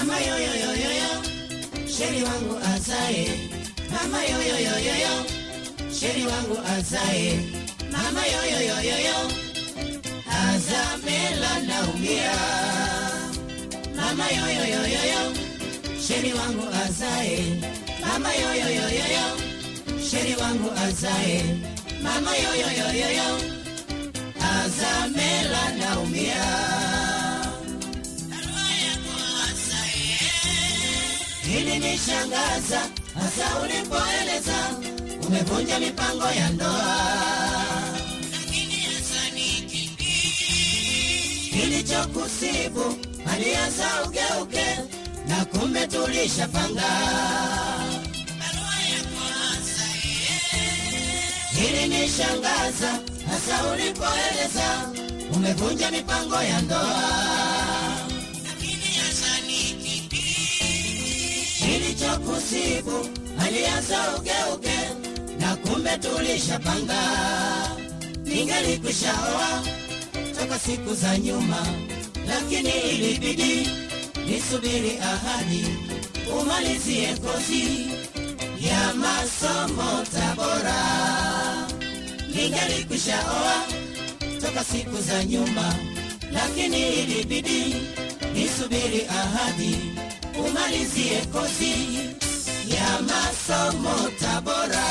mama yoyoyoyoyo sheri wangu azae mama yoyoyoyoyo sheri wangu azae mama yoyoyoyoyo azamela naumia mama yoyoyoyoyo sheri wangu azae mama yoyoyoyoyo sheri wangu azae mama yoyoyoyoyo azamela naumia ilinishangaza hasa ulipoeleza umevunja mipango ya ndoa kilichokusibu alianza ugeuke na kumbe tulishapanga ilinishangaza hasa ulipoeleza umevunja mipango ya ndoa kilichokusibu alianza ugeuke na kumbe tulishapanga ningelikwishaoa toka siku za nyuma lakini ilibidi nisubiri ahadi umalizie kozi ya masomo tabora ningelikwishaoa toka siku za nyuma lakini ilibidi nisubiri ahadi umalizie kozi ya masomo tabora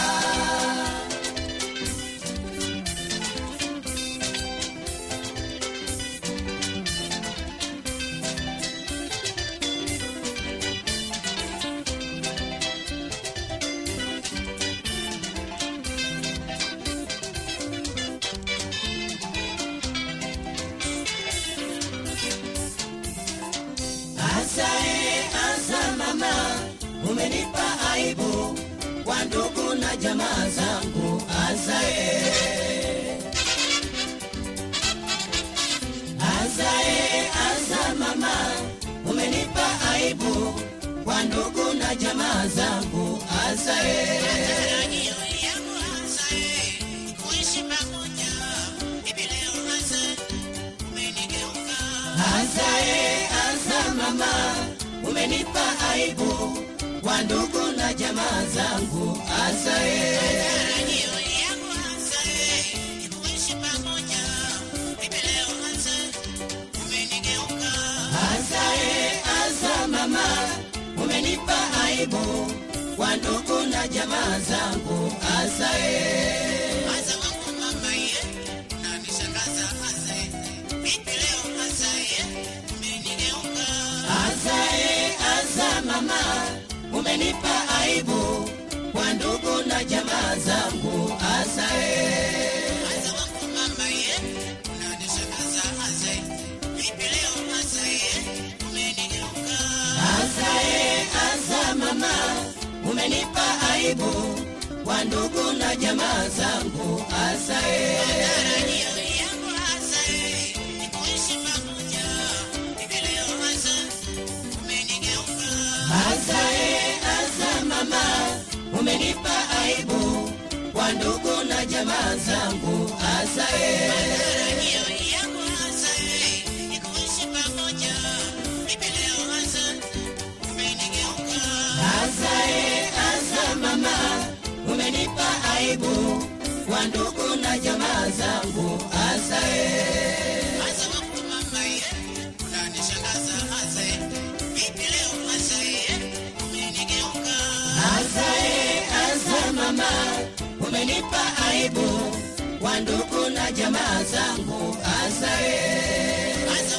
Asae, asa mama, umenipa aibu kwa ndugu na jamaa zangu. Asae, asae, asa mama, umenipa aibu kwa ndugu na jamaa zangu. Asae, asae, asa mama, umenipa aibu kwa ndugu na jamaa zangu. Asae, asae, asa mama, umenipa aibu kwa ndugu na jamaa zangu. Asae, asae, asa mama, umenipa aibu kwa ndugu na jamaa zangu. Asae, asae, asa mama, umenipa aibu kwa ndugu na jamaa zangu. Asae, asae, asa mama, umenipa aibu kwa ndugu na jamaa zangu. Asae, asae, asa mama, umenipa aibu kwa ndugu na jamaa zangu. Asae, asae, asa mama, umenipa aibu kwa ndugu na jamaa zangu. Asae,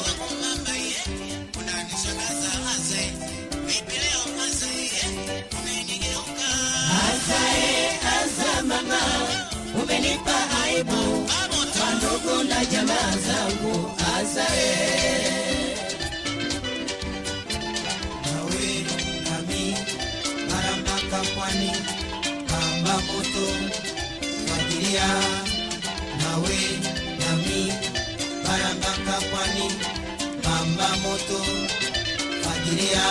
asae, asa mama, umenipa aibu kwa ndugu na jamaa zangu. Asae. nawe nami mara mpaka pwani pamba moto fagilia nawe nami mara mpaka pwani pamba moto fagilia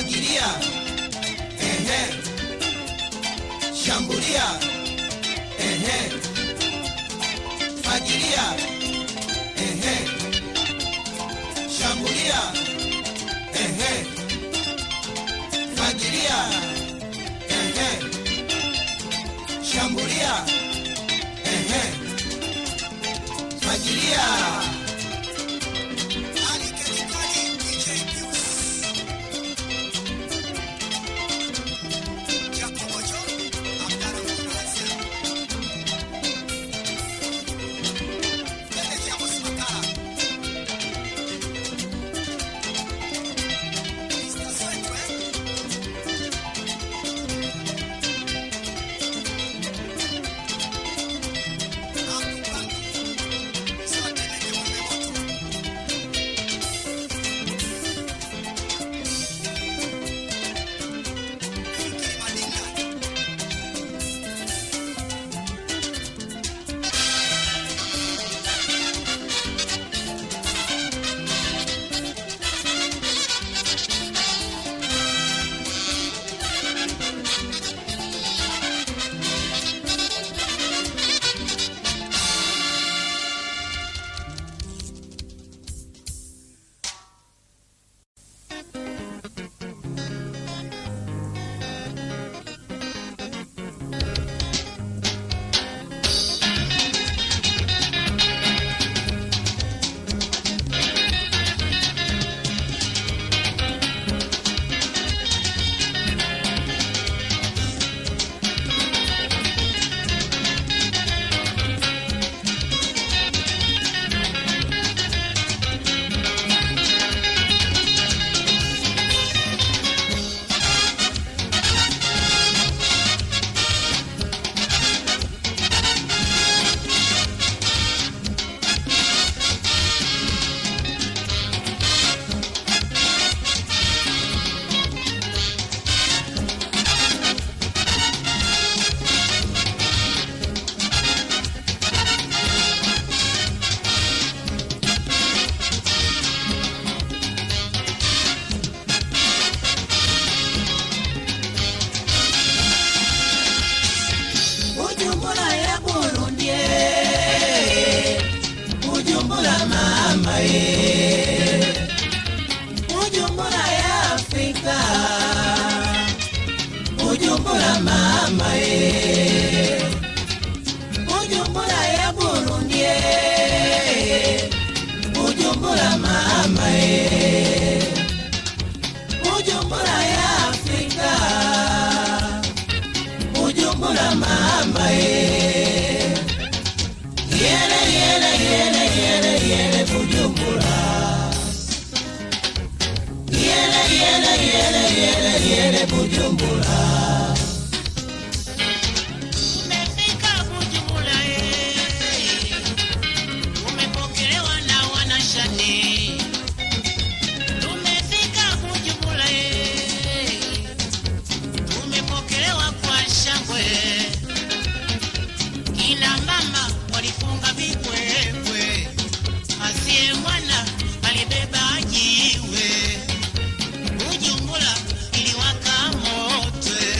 fagilia ehe shambulia ehe fagilia ehe shambulia ehe fagilia ehe shambulia ehe fagilia Bujumbura ya Burundi eh. Bujumbura mama ye Bujumbura ya Afrika Bujumbura mama ye Bujumbura ya Burundi eh. Bujumbura mama ye Bujumbura ya Afrika Bujumbura mama ye Yele yele yele yele yele Bujumbura Yele yele yele yele yele Bujumbura Umefika Bujumbura eh, umepokelewa na wanashani. Tumefika Bujumbura eh, tumepokelewa kwa shangwe. Kina mama walifunga vibwebwe, asiye mwana alibeba jiwe. Bujumbura iliwaka moto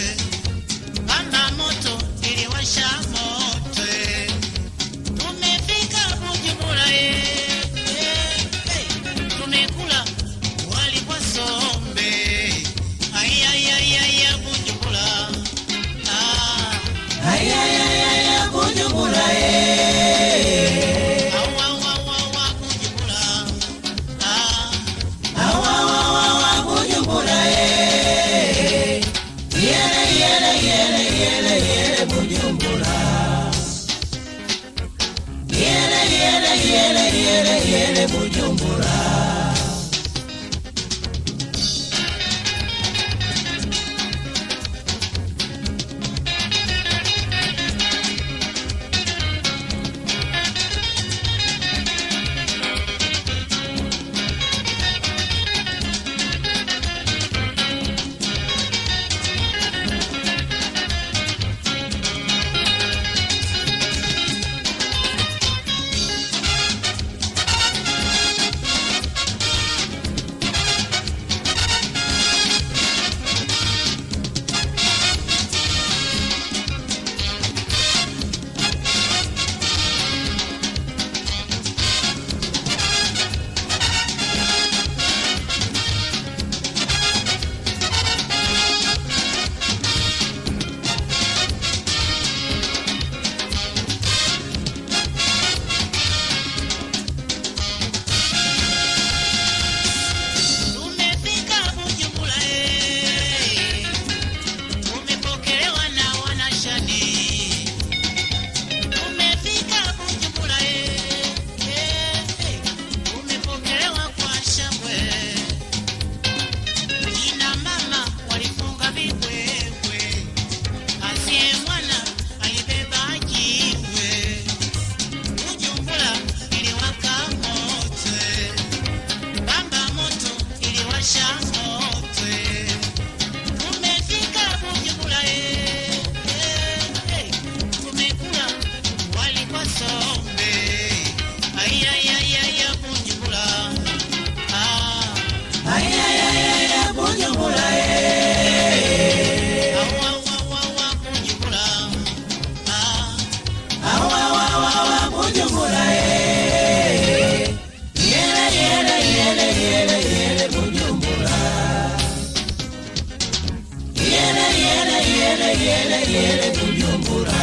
yele yele yele Bujumbura.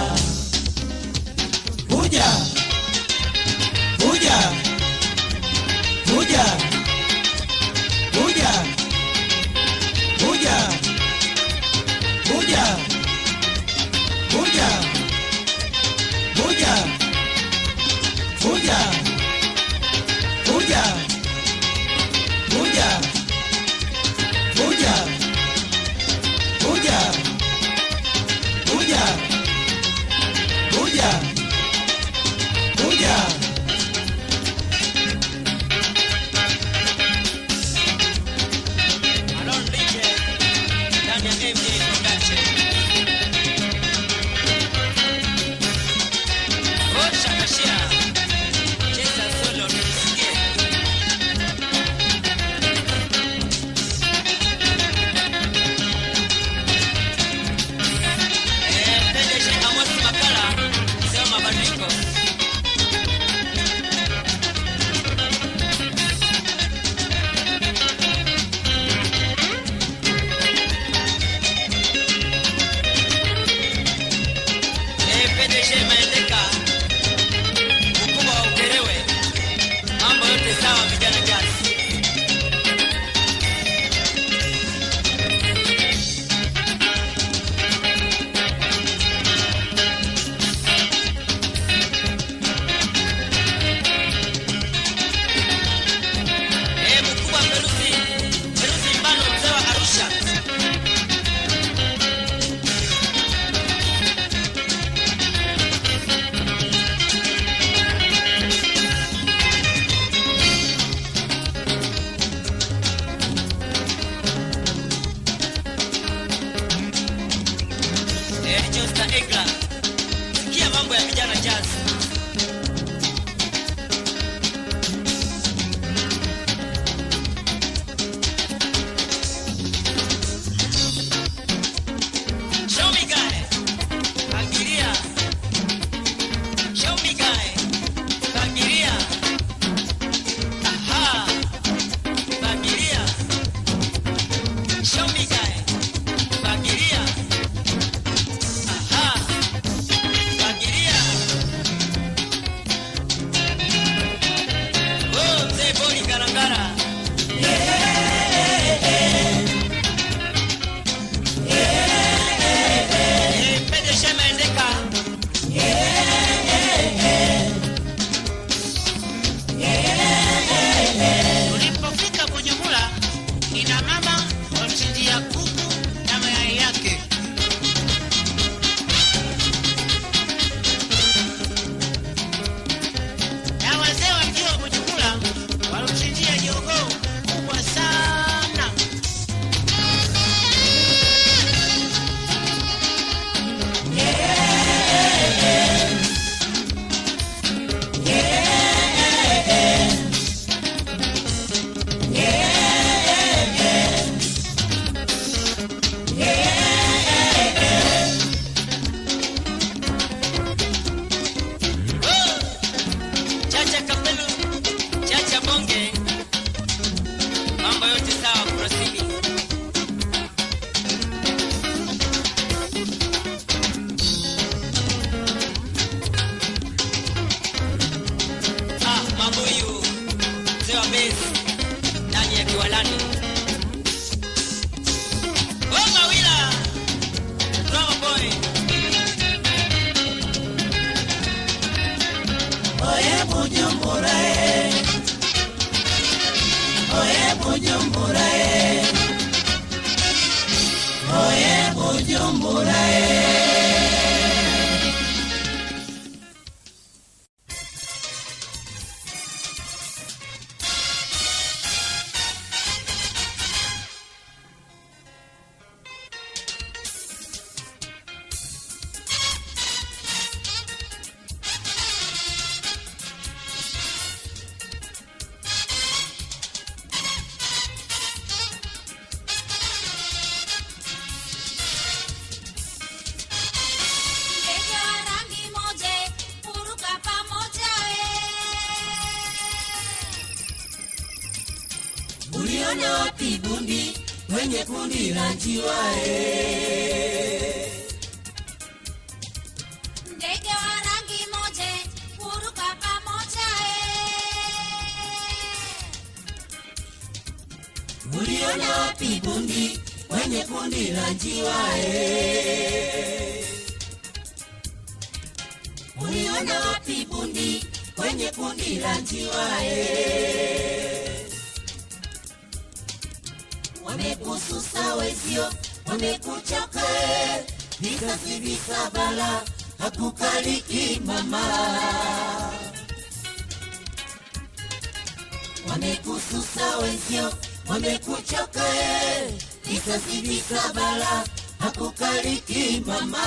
Kuja. Kuja. Kuja. Kuja. Kuja. Kuja. Kuja. Kuja. Kuja. Kuja. Kuja. Kuja. Kuja. Kuja. Kuja. Kuja. Alon Riche ndani ya MJ Production. Osha Kashia cheza solo nisikie. Eh, PDG Amos Makala, sema mabadiliko. Eh, PDG Maendeka, mkubwa wa Ukerewe. Mambo yote sawa vijana jazz. Eh, mkubwa Feruzi, Feruzi Mbano mzee wa Arusha. Eh, Josta Egla. Sikia mambo ya vijana jazz. Show me guy. Pangilia. Show me guy. Pangilia. Aha. Pangilia. Show me guy. Pangilia. Aha. Pangilia. Oh, mzee Boni Karangara. Eh, Pede Shema Endeka. Tulipofika Bujumbura, kina mama walichinjia kuku na mayai yake. Na wazee wa mji wa Bujumbura walichinjia jogoo kubwa sana. Chacha Kapelu, Chacha Bonge. Mambo yote sawa kurasini. Ah, mabuyu. Mzee wa base. Ndani ya kiwalani. Oh, Mawila. Drama boy. Oye Bujumbura eh. Oye Bujumbura eh. Oye Bujumbura eh. Ndege wa rangi moja huruka pamoja Uliona wapi bundi kwenye kundi la njiwa eh? uliona wapi bundi kwenye kundi la njiwa eh? uliona wapi bundi kwenye kundi la njiwa eh? wamekususa wezio wamekuchoka eh? visasi visabala hakukaliki mama wamekususa wezio wamekuchoka eh? visasi visabala hakukaliki mama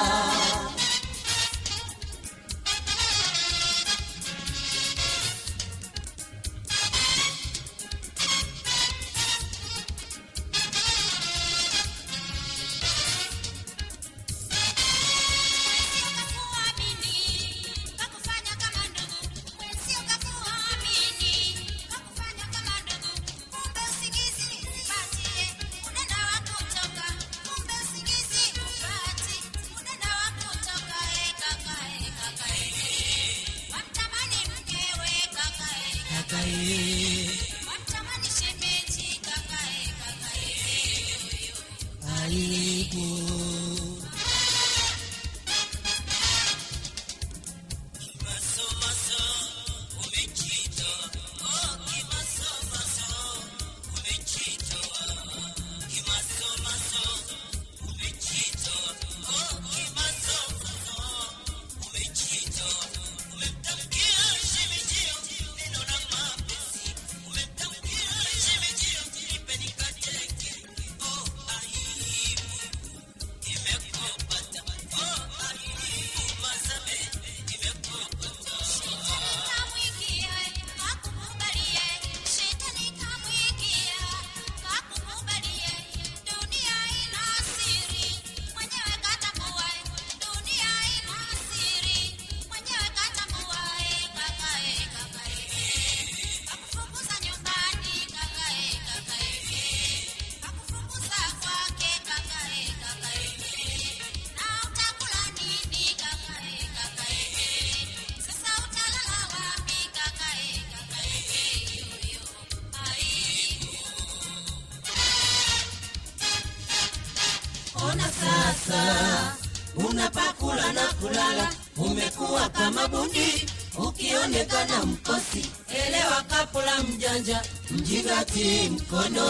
ona sasa unapakula na kulala umekuwa kama bundi ukionekana mkosi elewa kapula mjanja mjingati mkono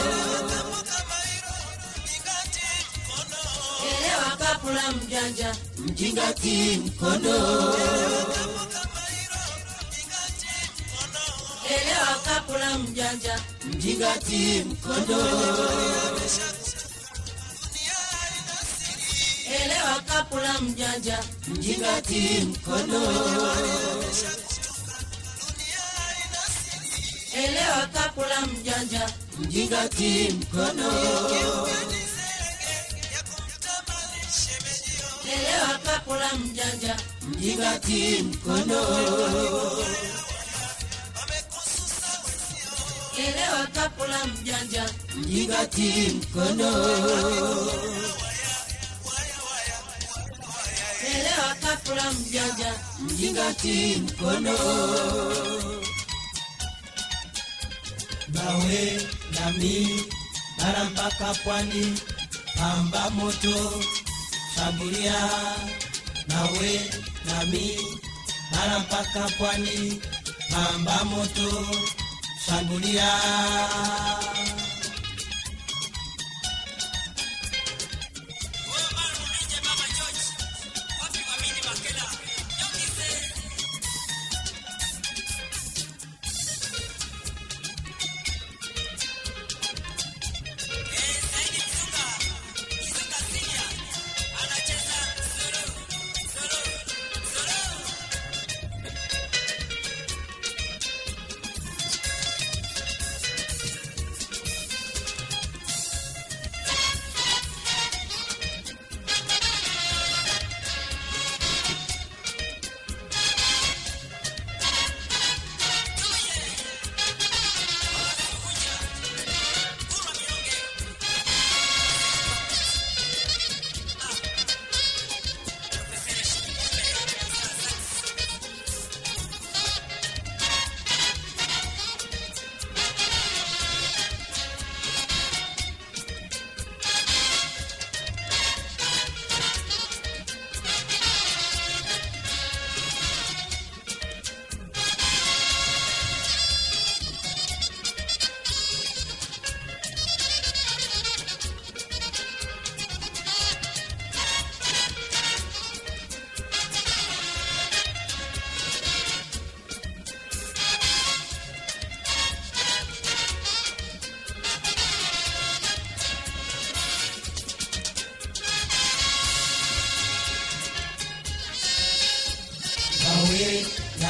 elewa kapula mjanja mjingati mkono elewa kapula mjanja mjingati mkono elewa kapula mjanja mjingati mkono elewa kapula mjanja mjingati mkono elewa kapula mjanja mjingati mkono elewa kapula mjanja mjingati mkono elewa kapula mjanja mjingati mkono nawe nami bara mpaka pwani pamba moto saburia nawe nami bara mpaka pwani pamba moto saburia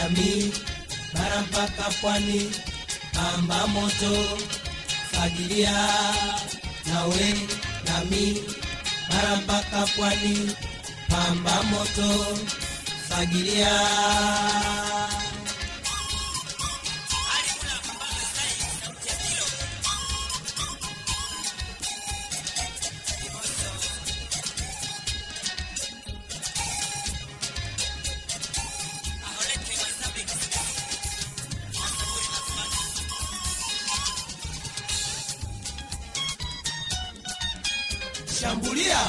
nami bara mpaka pwani pamba moto fagilia nawe nami bara mpaka pwani pamba moto fagilia shambulia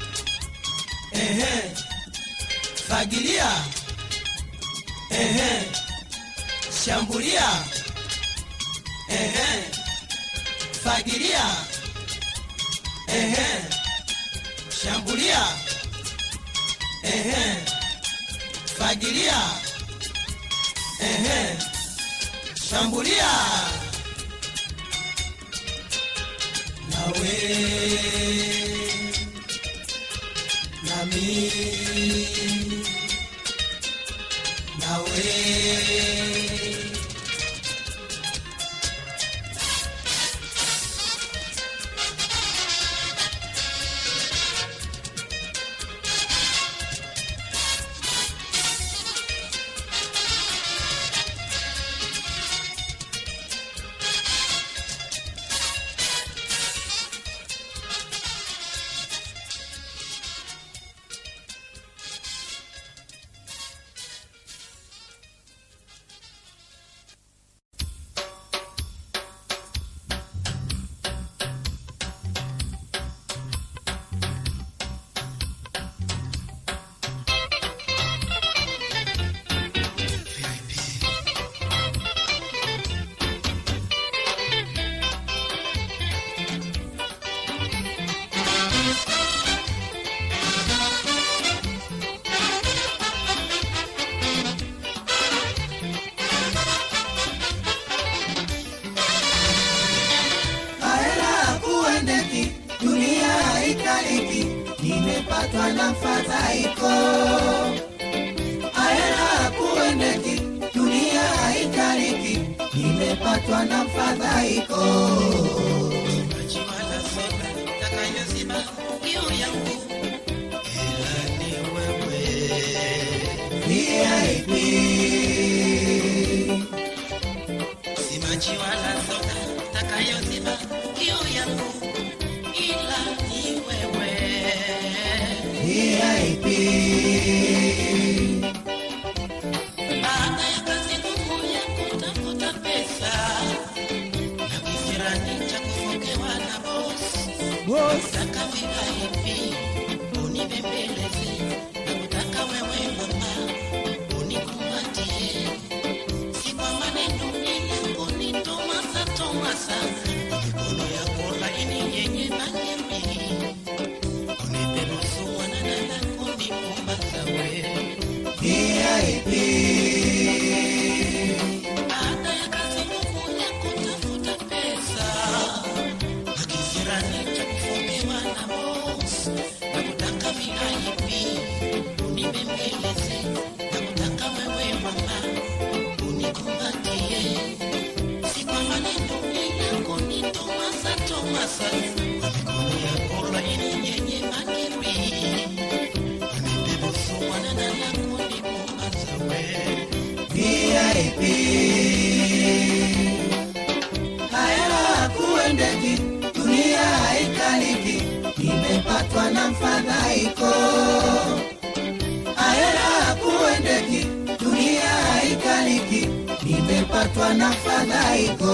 ehe fagilia ehe shambulia ehe fagilia ehe shambulia ehe fagilia ehe shambulia nawe nami nawe Hela kuendeki, dunia haikaliki, nimepatwa na mfadhaiko. Hela kuendeki, dunia haikaliki, nimepatwa na mfadhaiko. VIP. VIP. Boss. VIP. VIP. Haya kuendeki, dunia haikaliki, nimepatwa na mfadhaiko. Haya kuendeki, dunia haikaliki, nimepatwa na mfadhaiko.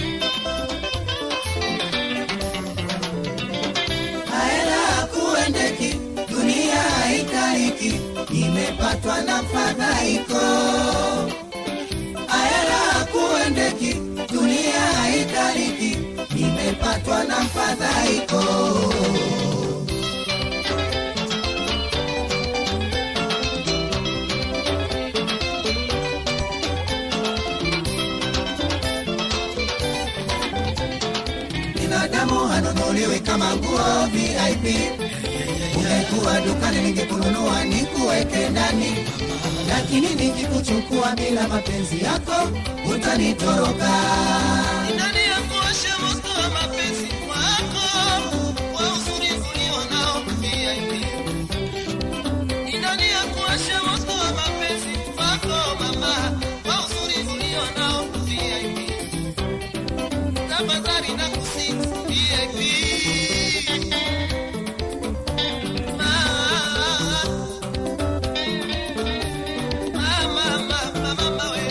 Hela kuendeki haiko binadamu hanunuliwi kama nguo VIP. Ungekuwa dukani ningekununua nikuweke ndani, lakini nikikuchukua bila mapenzi yako utanitoroka. Nani akuoshe moto wa mapenzi wako kwa uzuri ulionao VIP? Ni nani akuoshe moto wa mapenzi wako mama kwa uzuri ulionao VIP? Tafadhali nakusihi VIP. Mama, mama, mama, mama, we.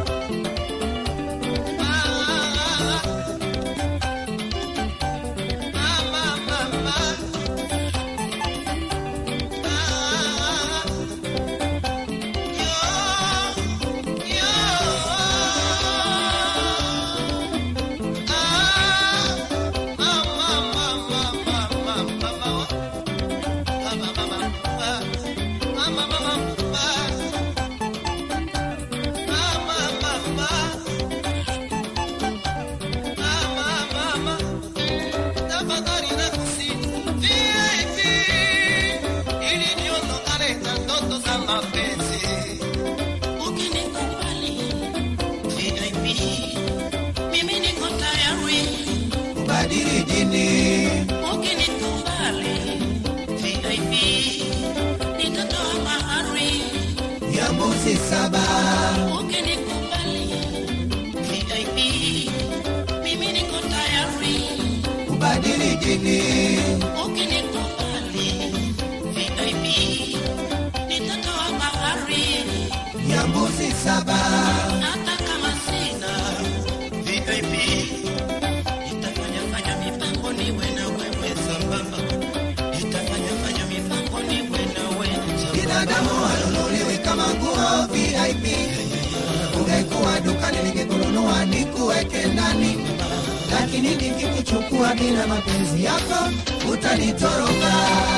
tafadhali nakusihi VIP, ili niondokane na ndoto za mapenzi. Ukinikubali VIP, mimi niko tayari. Kubadili dini Ukinikubali VIP, nitatoa mahari. ya mbuzi saba, Ukinikubali VIP, mimi niko tayari. kubadili dini Ukinikubali VIP, nitatoa mahari. ya mbuzi saba, Hata kama sina VIP, nitafanya fanya mipango niwe na wewe sambamba. Nitafanya fanya mipango niwe na wewe sambamba. binadamu hanunuliwi kama nguo VIP. Ungekuwa dukani ningekununua nikuweke ndani, lakini nikikuchukua bila mapenzi yako utanitoroka.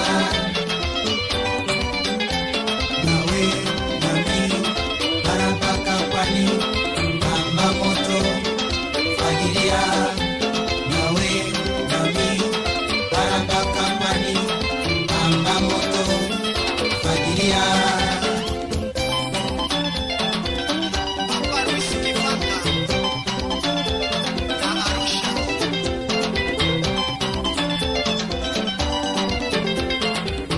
Nawe nami bara mpaka pwani, kamba moto fagilia. Nawe nami bara mpaka pwani, kamba moto fagilia. Papa Luis Kifaka, na Arusha.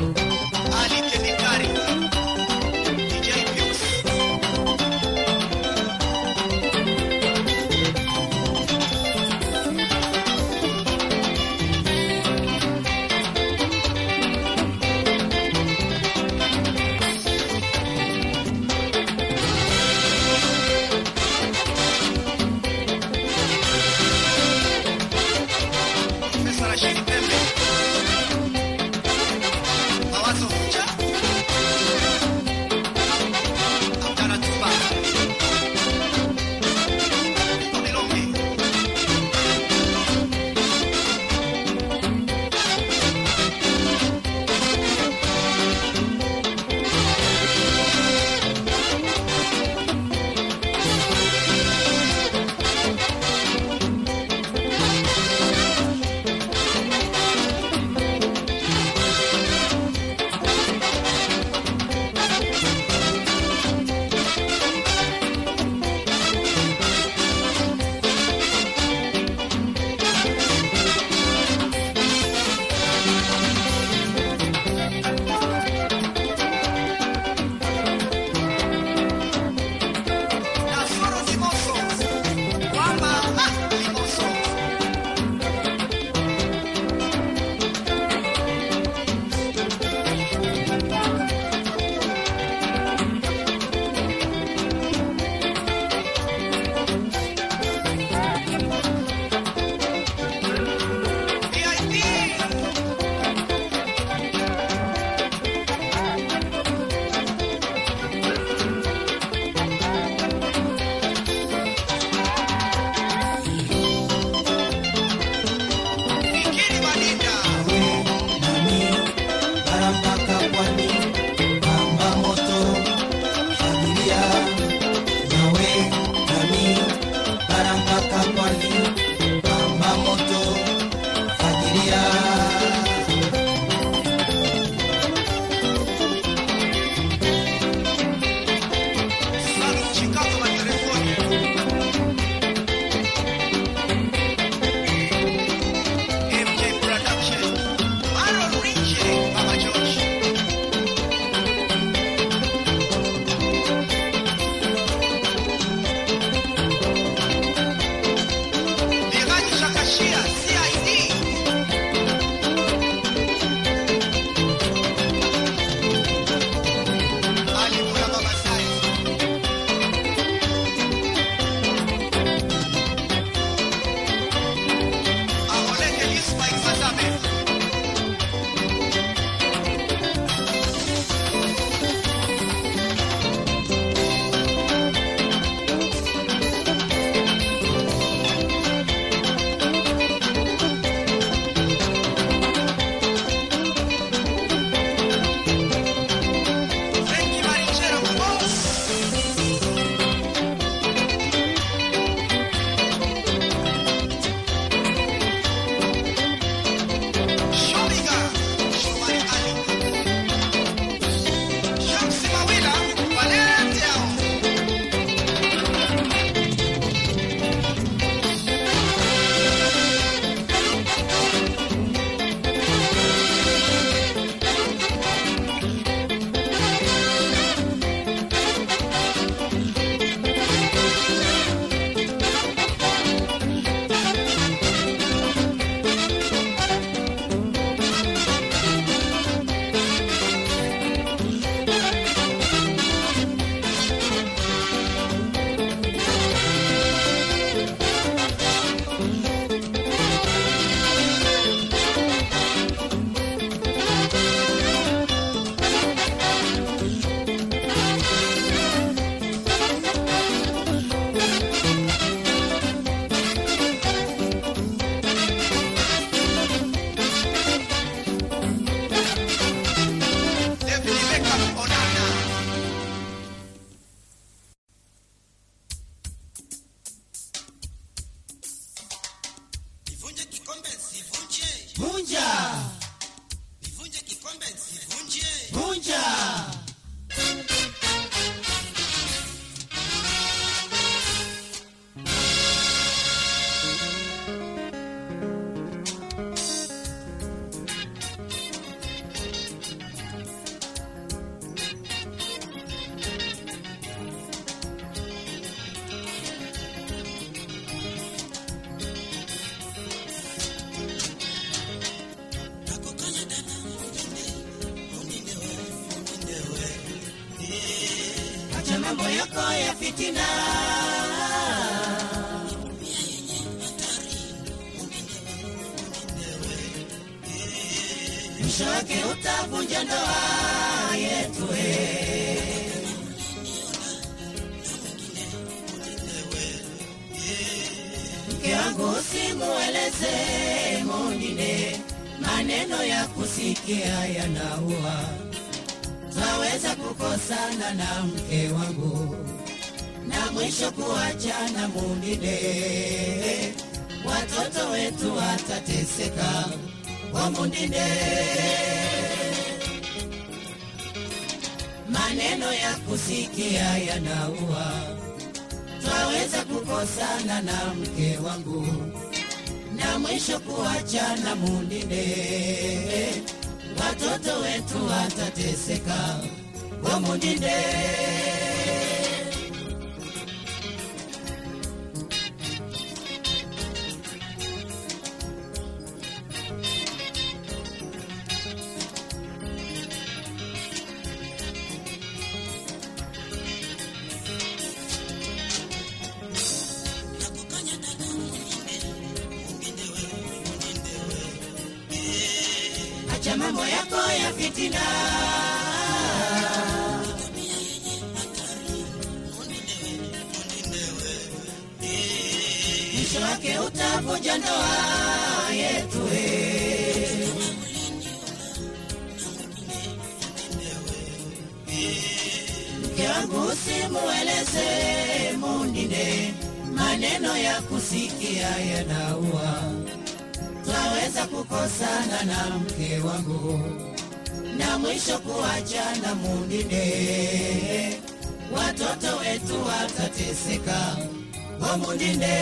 yako ya fitina mwisho wake utavunja ndoa yetu eh. mke wangu usimueleze mwingine, maneno ya kusikia yanaua. Twaweza kukosana na mke wangu na mwisho kuachana mwingine, watoto wetu watateseka kwa mwingine. Maneno ya kusikia yanaua twaweza kukosana na mke wangu na mwisho kuachana mundinde, watoto wetu watateseka kwa mundinde. Acha mambo yako ya fitina, mwisho wake utavunja ndoa yetu. eh. Mke wangu usimueleze mwingine, maneno ya kusikia yanaua twaweza kukosana na mke wangu na mwisho kuachana mwingine, watoto wetu watateseka kwa mwingine.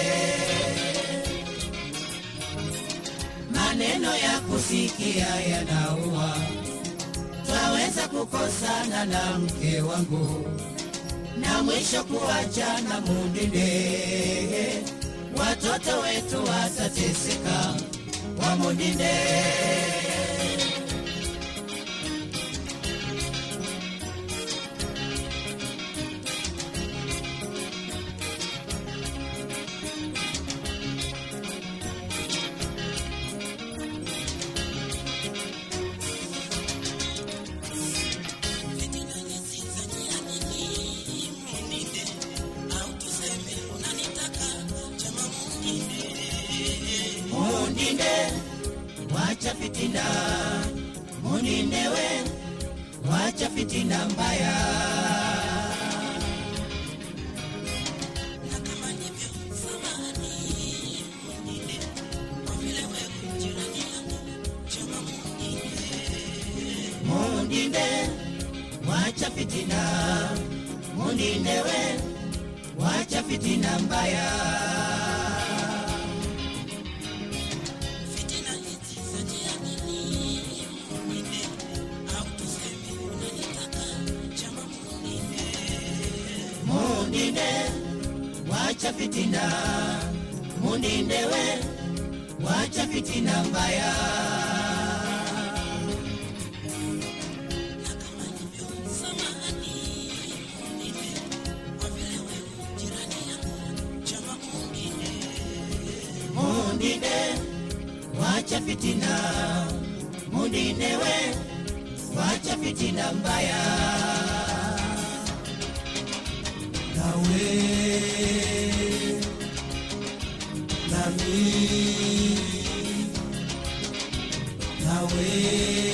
Maneno ya kusikia yanaua, twaweza kukosana na mke wangu na mwisho kuachana mwingine, watoto wetu watateseka kwa mwingine. Mundinde, wacha fitina, mundinde we, wacha fitina mbaya. Mundinde, wacha fitina, mundinde we, wacha fitina mbaya. Mundinde, wacha fitina, mundinde we, wacha fitina mbaya. Mundinde, wacha fitina, mundinde we, wacha fitina mbaya. nawe nami nawe